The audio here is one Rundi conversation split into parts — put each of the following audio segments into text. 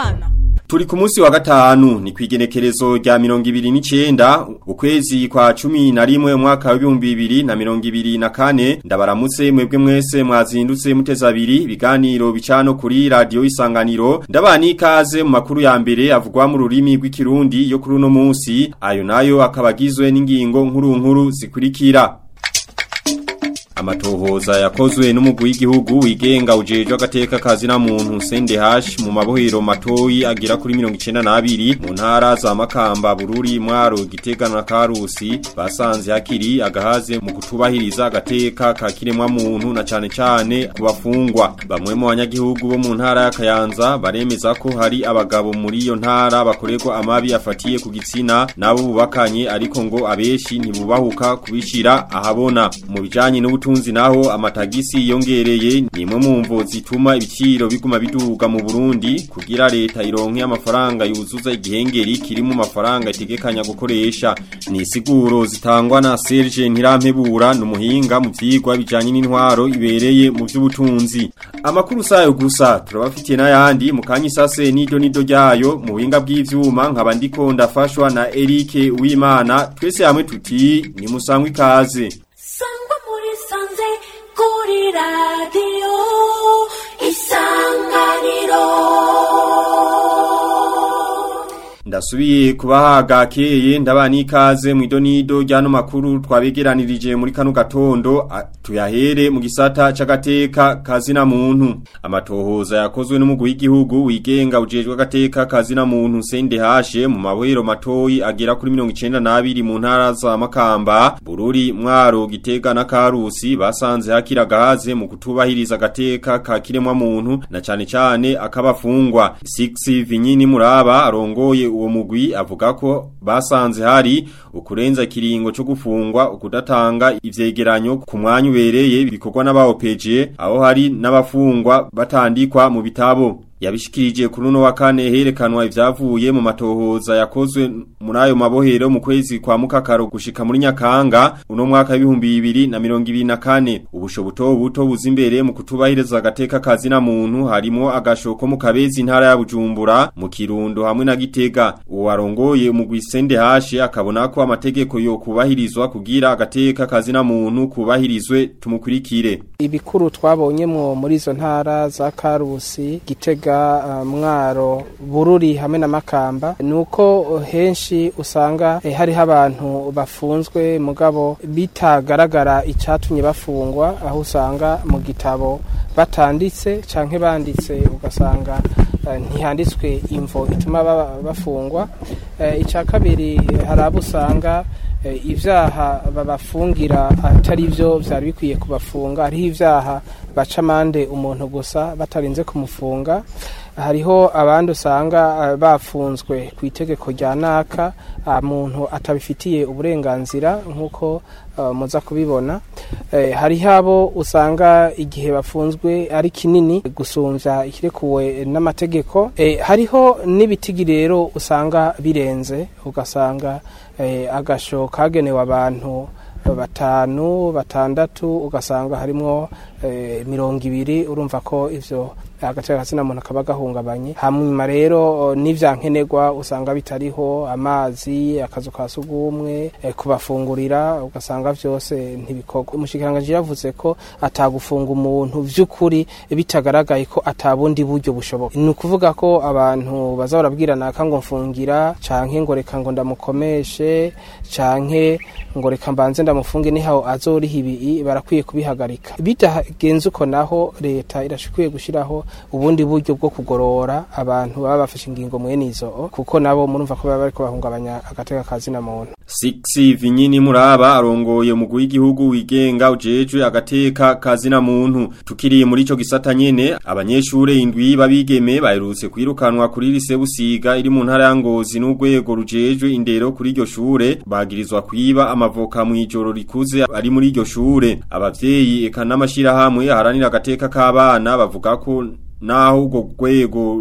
abana Turi ku munsi wa gatanu ni kwigenekerezo rya mirongo ibiri n'icenda ukwezi kwa cumi na rimwe umwaka w'ibihumbi bibiri na mirongo ibiri na kane ndabaramutse mwebwe mwese mwazindutse muteza abiri ibiganiro bicano kuri radiyo isanganiro ndabana ikaze mu makuru ya mbere avugwa mu rurimi rw'ikirundi yo kuri uno munsi ayo nayo akaba agizwe n'ingingo nkuru nkuru zikurikira Amatohoza yakozwe n'umugwi w'igihugu wigenga ujejwe agateka kazi na muntu Sende Hash mu mabohero matoyi agira kuri 92 mu ntara za Makamba Bururi Mwaro Gitega na Karusi basanze hakiri agahaze mu kutubahiriza agateka ka kiremwa muntu na cane cane kubafungwa bamwe mu banyagihugu bo mu ntara ya Kayanza baremeza ko hari abagabo muri iyo ntara bakorerwa amabi afatiye ku gitsina nabo bubakanye ariko ngo abeshi ntibubahuka kubishira ahabona mu bijanye n'ubutunzi ubutunzi naho amatagisi yongereye ni imwe mu mvo zituma ibiciro biguma biduga mu Burundi kugira leta ironke amafaranga yuzuza igihengeri kiri mu mafaranga itegekanya gukoresha ni siguro zitangwa na Serge Ntirampebura numuhinga mu vyigwa bijanye n'intwaro ibereye mu vy'ubutunzi amakuru sayo gusa turabafitiye n'ayandi mu kanyisase nido nido ryayo mu buhinga bw'ivyuma nkaba ndiko ndafashwa na Eric Uwimana twese hamwe tuti ni musangwe ikaze sanze kuri radiyo isanganiro Ndasubiye kubahaga keye ndabani ikaze mu idonido ryano makuru twabegeranirije muri kano gatondo tuyahere mu gisata c'agateka kazina muntu amatohoza yakozwe n'umugwi w'igihugu wigenga ujejwe agateka kazina muntu Sende Hashe mu mabohero matoyi agera kuri 92 mu ntara za Makamba Bururi Mwaro Gitega na Karusi basanze hakira gahaze mu kutubahiriza agateka ka kiremwa muntu na cane cane akabafungwa 6 Vinyini Muraba arongoye uwo mugwi avuga ko basanze hari ukurenza kiringo cyo gufungwa ukudatanga ivyegeranyo ku mwanya ubereye bikorwa n'abaopeje aho hari n'abafungwa batandikwa mu bitabo yabishikirije kuri uno wa kane herekanwa ivyavuye mu matohoza yakozwe muri ayo mabohero mu kwezi kwa mukakaro gushika muri nyakanga uno mwaka w'ibihumbi bibiri na mirongo ibiri na kane ubusho buto buto buza imbere mu kutubahiriza agateka kazi na muntu harimo agashoko mu kabezi intara ya bujumbura mu kirundo hamwe na gitega uwo warongoye umugwi sende hashe akabona ko amategeko yo kubahirizwa kugira agateka kazi na muntu kubahirizwe tumukurikire ibikuru twabonyemwo muri izo ntara za karusi gitega mwaro bururi hamwe na makamba nuko henshi usanga hariho abantu bafunzwe mugabo bitagaragara icyatumye bafungwa aho usanga mu gitabo batanditse canke banditse ugasanga ntihanditswe imvo ituma bafungwa icya kabiri hari abo usanga ibyaha babafungira atari byo byari bikwiye kubafunga hariho ibyaha baca amande umuntu gusa batarinze kumufunga hariho abandi usanga bafunzwe ku itegeko rya naka muntu atabifitiye uburenganzira nk'uko muza kubibona hariho abo usanga igihe bafunzwe ari kinini gusumbya ikirekuwe n'amategeko hariho n'ibitigi rero usanga birenze ugasanga agasho kagenewe abantu batanu batandatu ugasanga harimwo mirongo ibiri urumva ko ivyo agaciro kasina muntu akaba gahungabanye hanyuma rero n'ivyankenerwa usanga bitariho amazi akazu ka sugumwe kubafungurira ugasanga vyose ntibikorwa umushikiranganje yavuze ko atagufunga umuntu vy'ukuri bitagaragaye ko atabundi buryo bushoboka ni ukuvuga ko abantu baza barabwirana ngo mfungira canke ngo reka ngo ndamukomeshe canke ngo reka mbanze ndamufunge niho azoriha ibi barakwiye kubihagarika bitagenze uko naho leta irashikwiye gushiraho ubundi buryo bwo kugorora abantu baba bafashe ingingo mwene izo kuko nabo murumva ko baba bariko bahungabanya agateka kazi na muntu Sixi vinyini muraba arongoye umugwi w'igihugu wigenga ujejwe agateka kazi na muntu tukiriye muri ico gisata nyene abanyeshure indwi babigeme baherutse kwirukanwa kuri lise busiga iri mu ntara ya Ngozi n'urwego rujejwe indero kuri iryo shure bagirizwa kwiba amavoka mu ijoro rikuze ari muri iryo shure abavyeyi eka n'amashirahamwe haranira agateka k'abana bavuga ko naho ubwo rwego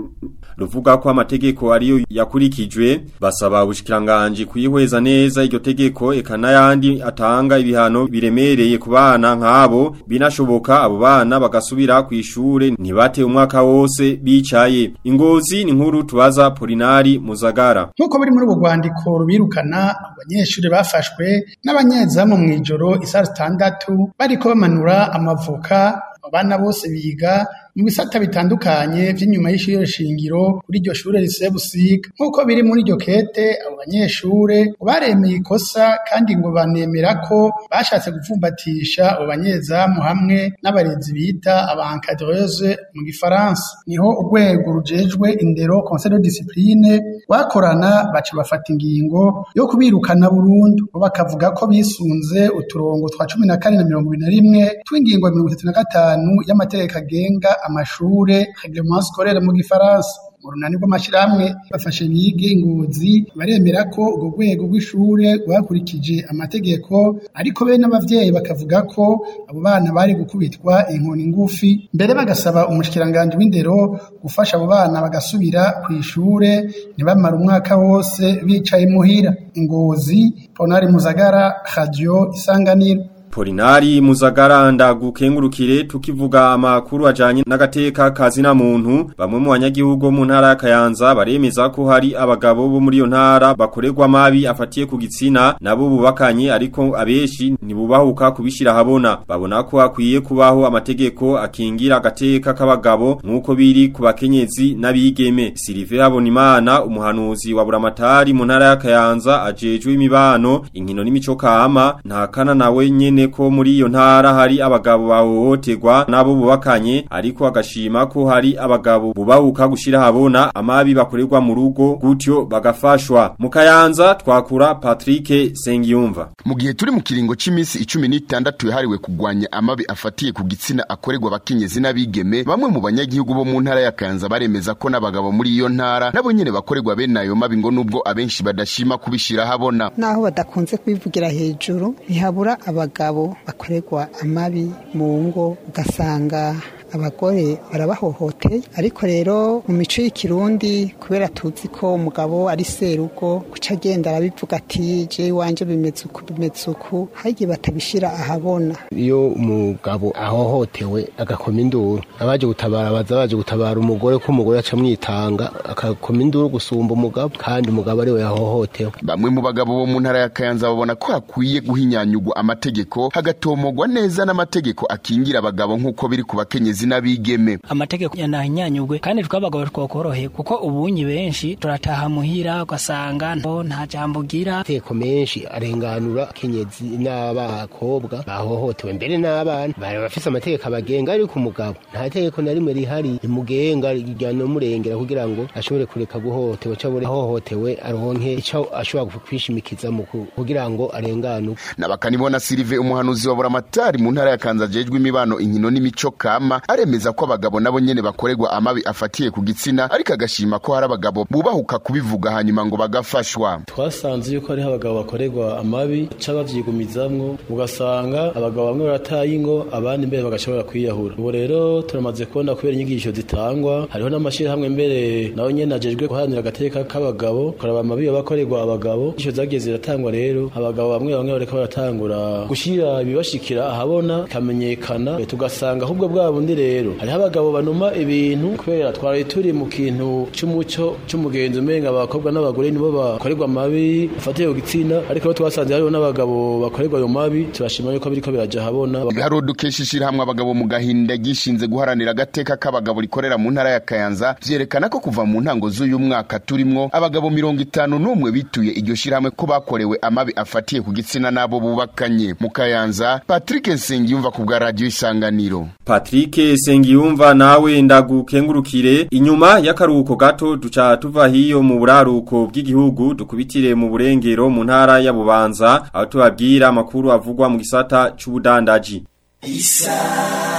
ruvuga ko amategeko ariyo yakurikijwe basaba ubushikiranganje kuyihweza neza iryo tegeko eka n'ayandi atanga ibihano biremereye ku bana nk'abo binashoboka abo bana bagasubira ku ishure ntibate umwaka wose bicaye ingozi ni nkuru tubaza Polinari Muzagara nk'uko biri muri ubu rwandiko rubirukana abanyeshuri bafashwe n'abanyezamu mu ijoro isaha zitandatu bariko bamanura amavoka abana bose biga mu bisata bitandukanye vy'inyuma y'ishure shingiro kuri iryo shure rise busiga nk'uko biri muri iryo kete abo banyeshure baremeye ikosa kandi ngo banemera ko bashatse gupfumbatisha abo banyezamu hamwe n'abarezi bita abankadreuse mu gifaransa niho urwego rujejwe indero conseil de discipline bakorana baca bafata ingingo yo kubirukana burundu bo bakavuga ko bisunze uturongo twa cumi na kane na mirongo ibiri na rimwe tw'ingingo ya mirongo itatu na gatanu y'amategeko agenga amashure reglement scolaire mu gifaransa mu runani rw'amashirahamwe bafashe bige ingozi baremera ko urwo rwego rw'ishure rwakurikije amategeko ariko be n'abavyeyi bakavuga ko abo bana bari gukubitwa inkoni ngufi mbere bagasaba umushikiranganje w'indero gufasha abo bana bagasubira ku ishure ntibamara umwaka wose bicaye muhira ingozi ponari muzagara radio isanganiro Polinari Muzagara ndagukengurukire tukivuga amakuru ajanye n'agateka kazina muntu bamwe mu banyagihugu mu ntara ya Kayanza baremeza ko hari abagabo bo muri iyo ntara bakorerwa mabi afatiye ku gitsina nabo bubakanye ariko abeshi ntibubahuka kubishira habona babona ko akwiye kubaho amategeko akingira agateka k'abagabo nkuko biri ku bakenyezi n'abigeme Sylvain Habonimana umuhanuzi wa Buramatari mu ntara ya Kayanza ajejwe imibano inkino n'imico kama ntakana nawe nyene ko muri iyo ntara hari abagabo bahohoterwa nabo bubakanye ariko agashima ko hari abagabo bubahuka gushira habona amabi bakorerwa mu rugo gutyo bagafashwa mu Kayanza twakura Patrick Sengiyumva mu gihe turi mu kiringo c'imisi 16 yahariwe kugwanya amabi afatiye ku gitsina akorerwa abakenyezi n'abigeme bamwe mu banyagihugu bo mu ntara ya Kayanza baremeza ko n'abagabo muri iyo ntara nabo nyene bakorerwa bene ayo mabi ngo nubwo abenshi badashima kubishira habona naho badakunze kwivugira hejuru ntihabura abagabo bakorerwa amabi mu ngo ugasanga abagore barabahohoteye ariko rero mu mico y'ikirundi kubera tuzi ko umugabo ari serugo guca agenda arabivuga ati je iwanje bimeze uku bimeze uku hagiye batabishira ahabona iyo umugabo ahohotewe agakoma induru abaje gutabara baza baje gutabara umugore ko umugore aca mwitanga akakoma induru gusumba umugabo kandi umugabo ariwe yahohotewe bamwe mu bagabo bo mu ntara ya Kayanza babona ko hakwiye guhinyanyugwa amategeko hagatomogwa neza n'amategeko akingira abagabo nk'uko biri ku bakenyezi n'abigeme amategeko yanahinyanyugwe kandi twabagabo twakorohe kuko ubunyi benshi turataha muhira ugasanga nta jambo ugira amategeko menshi arenganura kenyezi n'abakobwa bahohotewe mbere n'abana bari bafise amategeko abagenga ariko umugabo nta tegeko na rimwe rihari rimugenga rijyana murengera kugira ngo ashobore kureka guhohotewe cyangwa ahohotewe aronke icyo ashobora kwishimikiza mu kugira ngo arenganuke nabakanibona Sylvain umuhanuzi wa Buramatari mu ntara ya Kanza jejwe imibano inkino n'imico kama aremeza ko abagabo nabo nyene bakorerwa amabi afatiye ku gitsina ariko agashima ko hari abagabo bubahuka kubivuga hanyuma ngo bagafashwa twasanze yuko hariho abagabo bakorerwa amabi ca bavyigumizamwo ugasanga abagabo bamwe barataye ingo abandi mbere bagashobora kwiyahura ubu rero turamaze kubona kubera inyigisho zitangwa hariho n'amashirahamwe mbere nawe nyene ajejwe guharanira agateka k'abagabo kuraba amabi bakorerwa abagabo inyigisho zagiye ziratangwa rero abagabo bamwe bamwe bareka baratangura gushira ibibashikira ahabona kamenyekana tugasanga ahubwo bwa bundi rero hariho abagabo banuma ibintu kubera twari turi mu kintu c'umuco c'umugenzi umenga abakobwa n'abagore nibo bakorerwa amabi afatiye ku gitsina ariko rero twasanze hariho n'abagabo bakorerwa ayo mabi turashima yuko biriko biraja habona hari dukesha ishirahamwe abagabo mu gahinda gishinze guharanira agateka k'abagabo rikorera mu ntara ya Kayanza vyerekana ko kuva mu ntango z'uyu mwaka turimwo abagabo mirongo itanu n'umwe bituye iryo shirahamwe ko bakorewe amabi afatiye ku gitsina n'abo bubakanye mu Kayanza Patrick Nsengiyumva ku bwa radio Isanganiro Patrick Sengiyumva nawe ndagukengurukire inyuma y'akaruhuko gato duca tuva hiyo mu buraruko bw'igihugu dukubitire mu burengero mu ntara ya Bubanza aho tubabwira amakuru avugwa mu gisata c'ubudandaji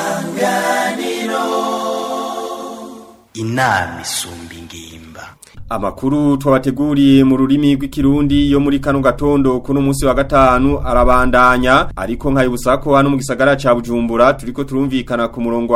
Isanganiro inama isumba ingimba Amakuru twabateguriye mu rurimi rw'ikirundi yo muri kano gatondo kuno munsi wa gatanu arabandanya ariko nkayibutsa ko hano mu gisagara ca Bujumbura turiko turumvikana ku murongo wa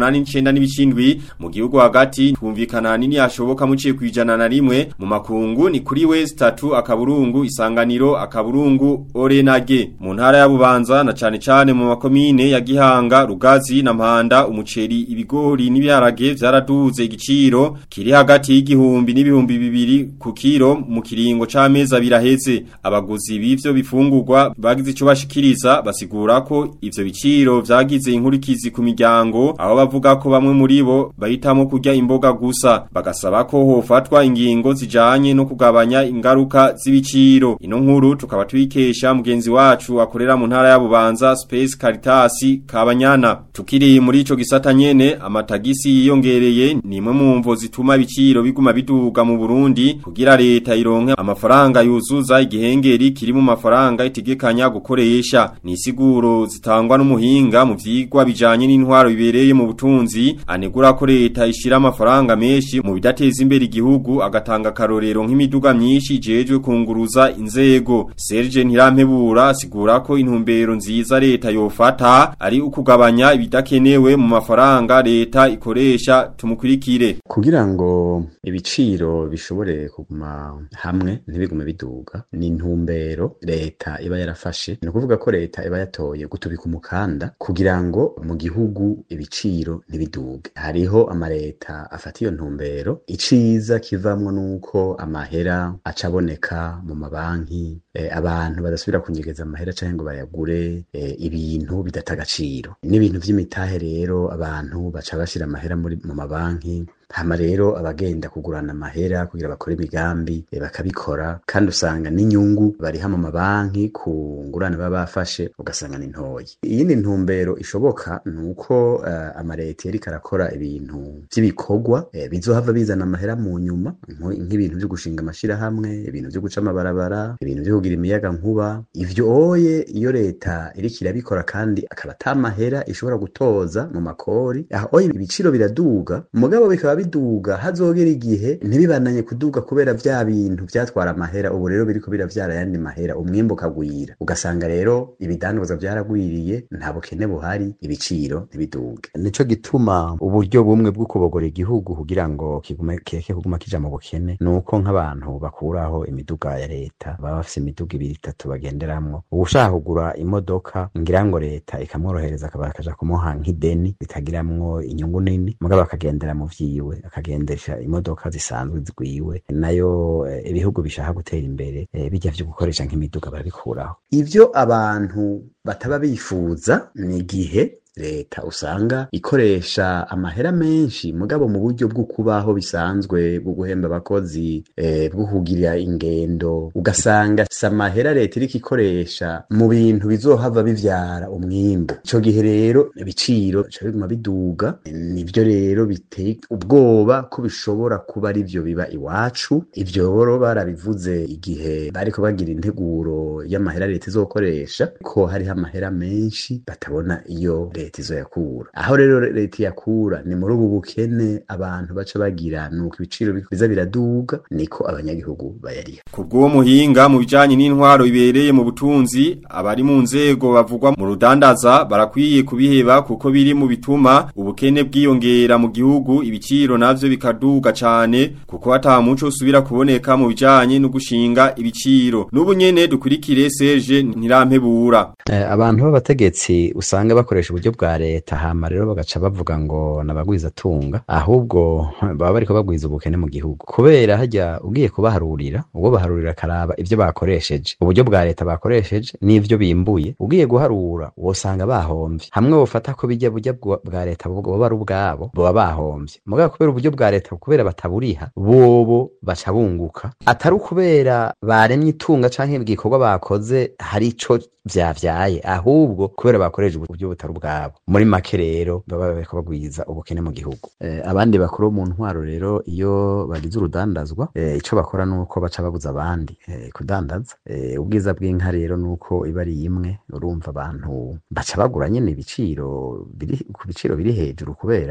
89 n'ibicindwi mu gihugu hagati twumvikana nini yashoboka muciye kwijana na rimwe mu makungu ni kuri we statu akaburungu isanganiro akaburungu orenage mu ntara ya Bubanza na cane cane mu makomine ya Gihanga Rugazi na Mpanda umuceri ibigori n'ibiharage vyaraduze igiciro kiri hagati y'igihumbi n'ibihumbi bibiri ku kiro mu kiringo c'amezi abiri aheze abaguzi b'ivyo bifungurwa bagize ico bashikiriza basigura ko ivyo biciro vyagize inkurikizi ku miryango aho bavuga ko bamwe muri bo bahitamo kurya imboga gusa bagasaba ko hofatwa ingingo zijanye no kugabanya ingaruka z'ibiciro ino nkuru tukaba tubikesha mugenzi wacu akorera mu ntara ya Bubanza Space Caritas Kabanyana tukiri muri ico gisata nyene amatagisi yiyongereye ni imwe mu mvo zituma ibiciro biguma biduga mu Burundi kugira leta ironke amafaranga yuzuza igihengeri kiri mu mafaranga itegekanya gukoresha ni isiguro zitangwa n'umuhinga mu vyigwa bijanye n'intwaro bibereye mu butunzi anegura ko leta ishira amafaranga menshi mu bidateza imbere igihugu agatanga karorero nk'imiduga myinshi ijejwe kunguruza inzego Serge Ntirampebura asigura ko intumbero nziza leta yofata ari ukugabanya ibidakenewe mu mafaranga leta ikoresha tumukurikire kugira ngo ibiciro bishobore kuguma hamwe ntibigume biduga ni intumbero leta iba yarafashe ni ukuvuga ko leta iba yatoye gutubika umukanda kugira ngo mu gihugu ibiciro ntibiduge hariho amaleta afata iyo ntumbero iciza kivamwo nuko amahera acaboneka mu mabanki eh, abantu badasubira kunyegeza amahera canke ngo bayagure eh, ibintu bidata agaciro n'ibintu vy'imitahe rero abantu baca bashira amahera muri mu mabanki hama rero abagenda kugurana amahera kugira bakore imigambi e, bakabikora kandi usanga n'inyungu bariha mu mabanki ku ngurane baba bafashe ugasanga ni ntoyi iyindi ntumbero ishoboka nuko uh, amareta yariko arakora ibintu vy'ibikorwa e, bizohava bizana amahera mu nyuma nk'ibintu vyo gushinga amashirahamwe ibintu vyo guca amabarabara ibintu vyo kugira imiyaga nkuba ivyo oye iyo leta iriko irabikora kandi akaba ata mahera ishobora gutoza mu makori aho oye ibiciro biraduga mugabo bikaba biduga hazogera igihe ntibibananye kuduga kubera vya bintu vyatwara amahera ubu rero biriko biravyara yandi mahera umwimbu ukagwira ugasanga rero ibidandazwa vyaragwiriye nta bukene buhari ibiciro ntibiduge nico gituma uburyo bumwe bwo kubogora igihugu kugira ngo kigume kireke kuguma kija mu bukene nuko nk'abantu bakuraho imiduga ya leta baba bafise imiduga ibiri itatu bagenderamwo uwushaka kugura imodoka ngira ngo leta ikamworohereza akaba akaja kumuha nk'ideni ritagiramwo inyungu nini mugabo akagendera mu vyiwe akagendesha imodoka zisanzwe zigwiwe nayo eh, ibihugu bishaka gutera imbere eh, bijya vyo gukoresha nk'imiduga barabikuraho ivyo abantu bataba bifuza ni igihe leta usanga ikoresha amahera menshi mugabo mu buryo bwo kubaho bisanzwe bwo guhemba abakozi eh, bwo kugira ingendo ugasanga si amahera leta iriko ikoresha mu bintu bizohava bivyara umwimbu ico gihe rero ibiciro bica biguma biduga nivyo rero biteye ubwoba ko bishobora kuba ari vyo biba iwacu ivyo rero barabivuze igihe bariko bagira integuro y'amahera leta izokoresha ko hariho amahera menshi batabona iyo leta izoyakura aho rero leta yakura ni muri ubu bukene abantu baca bagira nuko ibiciro biza biraduga niko abanyagihugu bayariha Kubwo muhinga mu bijanye n'intwaro ibereye mu butunzi abari mu nzego bavugwa mu rudandaza barakwiye kubiheba kuko biri mu bituma ubukene bwiyongera mu gihugu ibiciro navyo bikaduga cane kuko ata muco usubira kuboneka mu bijanye no gushinga ibiciro n'ubu nyene dukurikire Serge Ntirampebura eh, abantu b'abategetsi usanga bakoresha uburyo bwa leta hama rero bagaca bavuga ngo nabagwiza tunga ahubwo baba bariko bagwiza ubukene mu gihugu kubera hajya ugiye kubaharurira ubwo baharurira karaba ivyo bakoresheje uburyo bwa leta bakoresheje n'ivyo bimbuye ugiye guharura wosanga bahomvye hamwe wofata ko bijya burya bwa leta boba ari ubwabo boba bahomvye mugabo kubera uburyo bwa leta kubera bataburiha bobo baca bunguka atari ukubera baremye itunga canke igikorwa bakoze hari ico vyavyaye ahubwo kubera bakoresha uburyo butari ubwabo muri make rero baba bariko bagwiza ubukene mu gihugu eh, abandi bakuru mu ntwaro rero iyo bagize urudandazwa eh, ico bakora nuko baca babuza abandi eh, kudandaza eh, ubwiza bw'inka rero nuko iba ari imwe urumva abantu baca bagura nyene ibiciro biri ku biciro biri hejuru kubera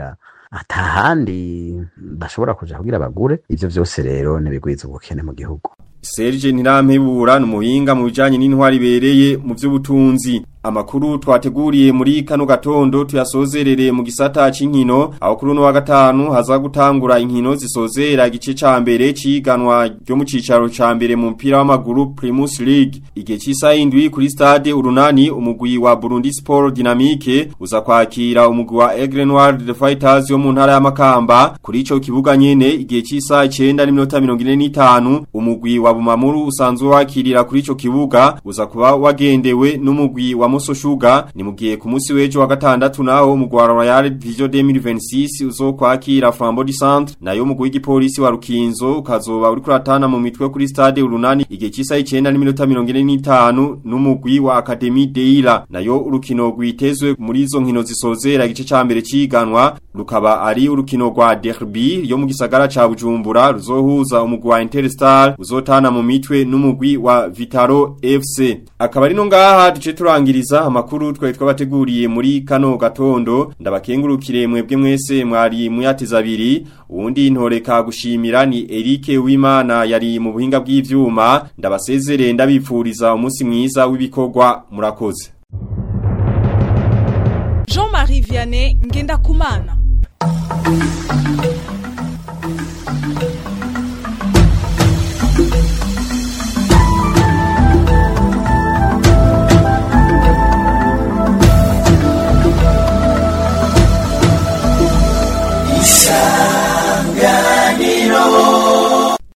atahandi bashobora kuja kugira bagure ivyo vyose rero nibigwiza ubukene mu gihugu Serge Ntirampebura numuhinga mu bijanye n'intwari bereye mu vy'ubutunzi amakuru twateguriye muri kano gatondo tuyasozerere mu gisata c'inkino aho kuri no wa gatanu haza gutangura inkino zisozera igice ca mbere ciganwa ryo mu cicaro ca mbere mu mpira w'amaguru Primus League igihe cisa indwi kuri stade urunani umugwi wa Burundi Sport Dynamique uza kwakira umugwi wa Aigle Noir the Fighters yo mu ntara ya Makamba kuri ico kibuga nyene igihe cisa 9 n'iminota 45 umugwi wa Bumamuru usanzwe wakirira kuri ico kibuga uza kuba wagendewe n'umugwi wa Moso Sugar ni mugiye ku munsi w'ejo wa gatandatu naho mu Gwara Royal Vision 2026 uzokwakira Flambeau du Centre nayo umugwi w'igipolisi wa Rukinzo ukazoba uri kuratana mu mitwe kuri stade urunani igihe cisa 9 n'iminota 45 n'umugwi wa Academy Deila nayo urukino rwitezwe muri izo nkino zisozera igice ca mbere ciganwa rukaba ari urukino rwa derby yo mu gisagara ca Bujumbura ruzohuza umugwi wa Interstar uzotana mu mitwe n'umugwi wa Vitaro FC akaba ari no ngaha duce turangiriza amakuru twari twabateguriye muri kano gatondo ndabakengurukire mwebwe mwese mwari muyateza abiri uwundi ntoreka gushimira ni Eric Wimana yari mu buhinga bw'ivyuma ndabasezerere ndabipfuriza umunsi mwiza w'ibikorwa murakoze Jean-Marie Vianney ngenda kumana Isa